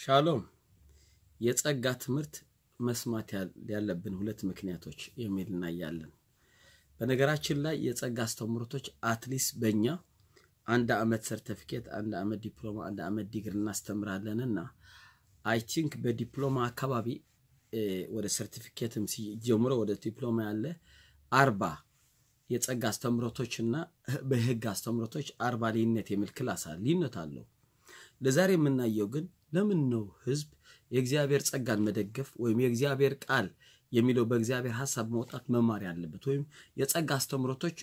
ሻሎም የጸጋ ትምህርት መስማት ያለብን ሁለት ምክንያቶች የሚል እናያለን። በነገራችን ላይ የጸጋ አስተምህሮቶች አትሊስት በእኛ አንድ ዓመት ሰርተፊኬት፣ አንድ ዓመት ዲፕሎማ፣ አንድ ዓመት ዲግሪ እናስተምራለን እና አይ ቲንክ በዲፕሎማ አካባቢ ወደ ሰርቲፊኬትም ጀምሮ ወደ ዲፕሎማ ያለ አርባ የጸጋ አስተምህሮቶች እና በህግ አስተምህሮቶች አርባ ልዩነት የሚል ክላስ አለ። ልዩነት አለው። ለዛሬ የምናየው ግን ለምን ነው ህዝብ የእግዚአብሔር ጸጋን መደገፍ ወይም የእግዚአብሔር ቃል የሚለው በእግዚአብሔር ሀሳብ መውጣት መማር ያለበት ወይም የጸጋ አስተምህሮቶች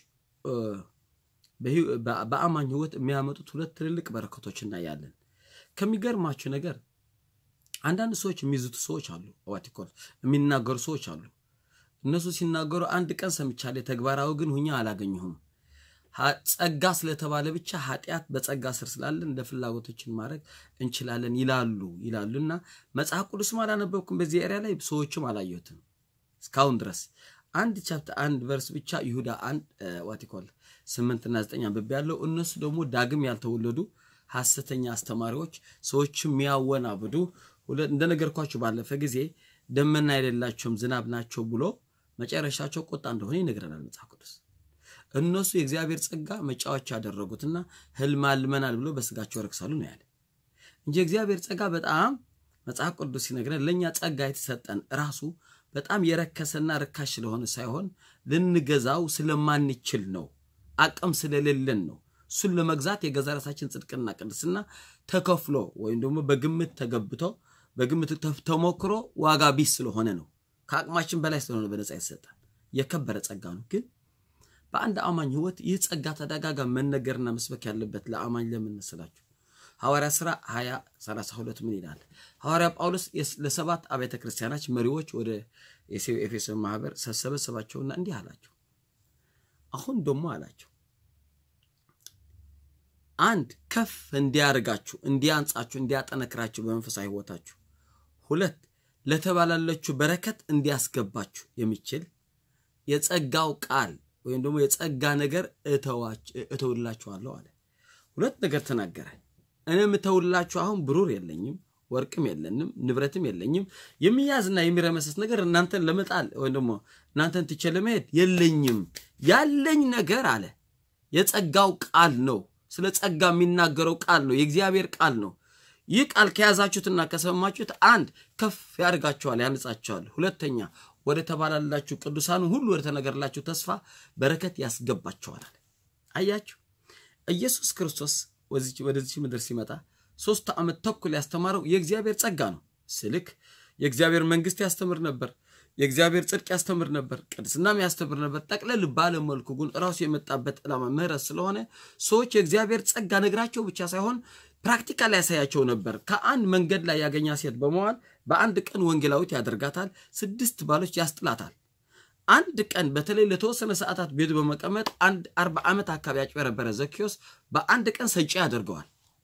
በአማኝ ህይወት የሚያመጡት ሁለት ትልልቅ በረከቶች እናያለን። ከሚገርማችሁ ነገር አንዳንድ ሰዎች የሚዝቱ ሰዎች አሉ፣ ዋቲኮል የሚናገሩ ሰዎች አሉ። እነሱ ሲናገሩ አንድ ቀን ሰምቻለሁ፣ ተግባራዊ ግን ሁኛ አላገኘሁም። ጸጋ ስለተባለ ብቻ ኃጢአት በጸጋ ስር ስላለን እንደ ፍላጎቶችን ማድረግ እንችላለን ይላሉ ይላሉ እና መጽሐፍ ቅዱስም አላነበብኩም በዚህ ኤሪያ ላይ ሰዎችም አላየሁትም እስካሁን ድረስ አንድ ቻፕተር አንድ ቨርስ ብቻ ይሁዳ አንድ ዋቲኮል ስምንትና ዘጠኝ አንብቤ ያለው እነሱ ደግሞ ዳግም ያልተወለዱ ሐሰተኛ አስተማሪዎች ሰዎችም የሚያወናብዱ እንደነገርኳቸው ባለፈ ጊዜ ደመና የሌላቸውም ዝናብ ናቸው ብሎ መጨረሻቸው ቁጣ እንደሆነ ይነግረናል መጽሐፍ ቅዱስ። እነሱ የእግዚአብሔር ጸጋ መጫወቻ ያደረጉትና ህልም አልመናል ብሎ በስጋቸው ረክሳሉ ነው ያለ እንጂ የእግዚአብሔር ጸጋ በጣም መጽሐፍ ቅዱስ ሲነግረን ለእኛ ጸጋ የተሰጠን ራሱ በጣም የረከሰና ርካሽ ስለሆነ ሳይሆን ልንገዛው ስለማንችል ነው። አቅም ስለሌለን ነው። እሱን ለመግዛት የገዛ ራሳችን ጽድቅና ቅድስና ተከፍሎ ወይም ደግሞ በግምት ተገብቶ በግምት ተሞክሮ ዋጋ ቢስ ስለሆነ ነው። ከአቅማችን በላይ ስለሆነ በነፃ የተሰጠን የከበረ ጸጋ ነው። ግን በአንድ አማኝ ህይወት ይህ ጸጋ ተደጋጋሚ መነገርና መስበክ ያለበት ለአማኝ ለምን መሰላችሁ? ሐዋርያ ሥራ 20 32 ምን ይላል? ሐዋርያ ጳውሎስ ለሰባት አብያተ ክርስቲያናች መሪዎች ወደ ኤፌሶን ማህበር ሰበሰባቸውና እንዲህ አላቸው። አሁን ደግሞ አላቸው አንድ ከፍ እንዲያርጋችሁ፣ እንዲያንጻችሁ፣ እንዲያጠነክራችሁ በመንፈሳዊ ህይወታችሁ፣ ሁለት ለተባላለችው በረከት እንዲያስገባችሁ የሚችል የጸጋው ቃል ወይም ደግሞ የጸጋ ነገር እተውላችኋለሁ አለ። ሁለት ነገር ተናገረ። እኔ የምተውላችሁ አሁን ብሩር የለኝም፣ ወርቅም የለንም፣ ንብረትም የለኝም። የሚያዝና የሚረመሰስ ነገር እናንተን ለመጣል ወይም ደግሞ እናንተን ትቼ ለመሄድ የለኝም። ያለኝ ነገር አለ የጸጋው ቃል ነው። ስለ ጸጋ የሚናገረው ቃል ነው፣ የእግዚአብሔር ቃል ነው። ይህ ቃል ከያዛችሁትና ከሰማችሁት አንድ ከፍ ያደርጋችኋል፣ ያነጻችኋል። ሁለተኛ ወደ ተባላላችሁ ቅዱሳኑ ሁሉ ወደ ተነገርላችሁ ተስፋ በረከት ያስገባችኋል። አያችሁ ኢየሱስ ክርስቶስ ወደዚህ ምድር ሲመጣ ሶስት ዓመት ተኩል ያስተማረው የእግዚአብሔር ጸጋ ነው። ስልክ የእግዚአብሔር መንግስት ያስተምር ነበር። የእግዚአብሔር ጽድቅ ያስተምር ነበር። ቅድስናም ያስተምር ነበር። ጠቅለል ባለ መልኩ ግን ራሱ የመጣበት ዓላማ ምህረት ስለሆነ ሰዎች የእግዚአብሔር ጸጋ ነግራቸው ብቻ ሳይሆን ፕራክቲካል ያሳያቸው ነበር። ከአንድ መንገድ ላይ ያገኛ ሴት በመዋል በአንድ ቀን ወንጌላዊት ያደርጋታል። ስድስት ባሎች ያስጥላታል። አንድ ቀን በተለይ ለተወሰነ ሰዓታት ቤቱ በመቀመጥ አንድ አርባ ዓመት አካባቢ ያጭበረበረ ዘኪዮስ በአንድ ቀን ሰጪ ያደርገዋል።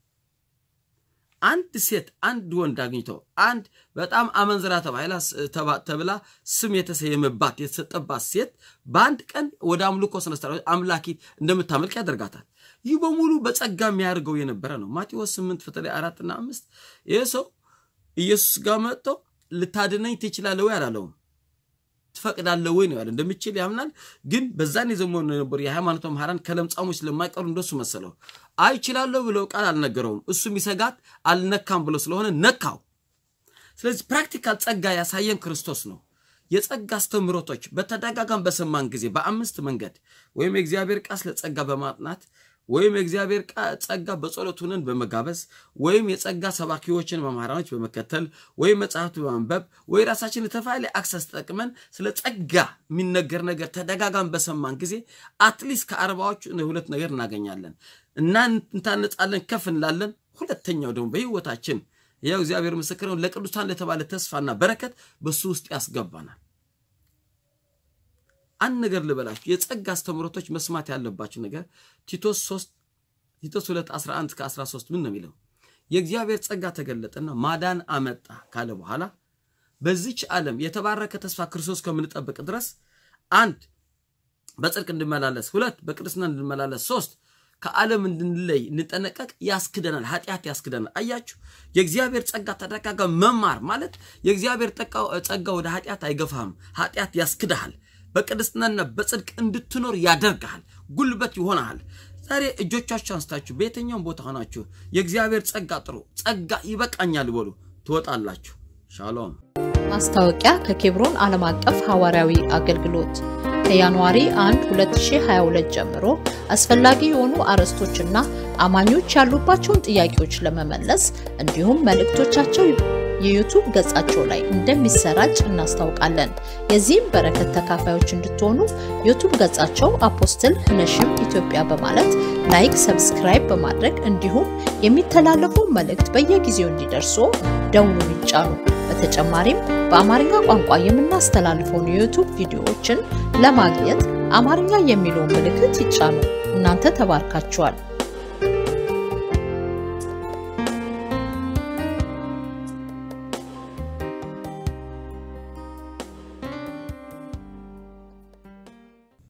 አንድ ሴት አንድ ወንድ አግኝቶ አንድ በጣም አመንዝራ ተብላ ስም የተሰየመባት የተሰጠባት ሴት በአንድ ቀን ወደ አምልኮ ስነስራ አምላኪት እንደምታመልክ ያደርጋታል። ይህ በሙሉ በጸጋ የሚያደርገው የነበረ ነው። ማቴዎስ ስምንት በተለይ አራትና አምስት ይህ ሰው ኢየሱስ ጋር መጥቶ ልታድነኝ ትችላለህ ወይ አላለውም። ትፈቅዳለህ ወይ ነው ያለ። እንደምችል ያምናል። ግን በዛን የዘመኑ የነበሩ የሃይማኖት መምህራን ከለምጻሞች ስለማይቀሩ እንደሱ መሰለው። አይችላለሁ ብለው ቃል አልነገረውም። እሱ የሚሰጋት አልነካም ብሎ ስለሆነ ነካው። ስለዚህ ፕራክቲካል ጸጋ ያሳየን ክርስቶስ ነው። የጸጋ አስተምህሮቶች በተደጋጋም በሰማን ጊዜ በአምስት መንገድ ወይም የእግዚአብሔር ቃል ስለ ጸጋ በማጥናት ወይም የእግዚአብሔር ጸጋ በጸሎት ሆነን በመጋበዝ ወይም የጸጋ ሰባኪዎችን መምህራኖች በመከተል ወይም መጽሐፍት በማንበብ ወይ ራሳችን የተፋለ አክሰስ ተጠቅመን ስለ ጸጋ የሚነገር ነገር ተደጋጋም በሰማን ጊዜ አትሊስት ከአርባዎቹ ሁለት ነገር እናገኛለን እና እንታነጻለን፣ ከፍ እንላለን። ሁለተኛው ደግሞ በህይወታችን ያው እግዚአብሔር ምስክር ነው፣ ለቅዱሳን ለተባለ ተስፋና በረከት በሱ ውስጥ ያስገባናል። አንድ ነገር ልበላችሁ፣ የጸጋ አስተምህሮቶች መስማት ያለባችሁ ነገር ቲቶስ 3 ቲቶስ 2 11 እስከ 13 ምን ነው የሚለው? የእግዚአብሔር ጸጋ ተገለጠና ማዳን አመጣ ካለ በኋላ በዚች ዓለም የተባረከ ተስፋ ክርስቶስ ከምንጠብቅ ድረስ አንድ በጽድቅ እንድመላለስ፣ ሁለት በቅድስና እንድመላለስ፣ ሶስት ከዓለም እንድንለይ እንጠነቀቅ ያስክደናል። ኃጢአት ያስክደናል። አያችሁ፣ የእግዚአብሔር ጸጋ ተደጋጋሚ መማር ማለት የእግዚአብሔር ጸጋ ወደ ኃጢአት አይገፋህም። ኃጢአት ያስክድሃል። በቅድስናና በጽድቅ እንድትኖር ያደርግሃል። ጉልበት ይሆናል። ዛሬ እጆቻችሁ አንስታችሁ በየትኛውም ቦታ ሆናችሁ የእግዚአብሔር ጸጋ ጥሩ ጸጋ ይበቃኛል በሉ፣ ትወጣላችሁ። ሻሎም። ማስታወቂያ ከኬብሮን ዓለም አቀፍ ሐዋርያዊ አገልግሎት ከጃንዋሪ 1 2022 ጀምሮ አስፈላጊ የሆኑ አርዕስቶችና አማኞች ያሉባቸውን ጥያቄዎች ለመመለስ እንዲሁም መልእክቶቻቸው የዩቱብ ገጻቸው ላይ እንደሚሰራጭ እናስታውቃለን። የዚህም በረከት ተካፋዮች እንድትሆኑ ዩቱብ ገጻቸው አፖስትል ህነሽም ኢትዮጵያ በማለት ላይክ፣ ሰብስክራይብ በማድረግ እንዲሁም የሚተላለፈው መልእክት በየጊዜው እንዲደርሱ ደውሉን ይጫኑ። በተጨማሪም በአማርኛ ቋንቋ የምናስተላልፈውን የዩቱብ ቪዲዮዎችን ለማግኘት አማርኛ የሚለውን ምልክት ይጫኑ። እናንተ ተባርካችኋል።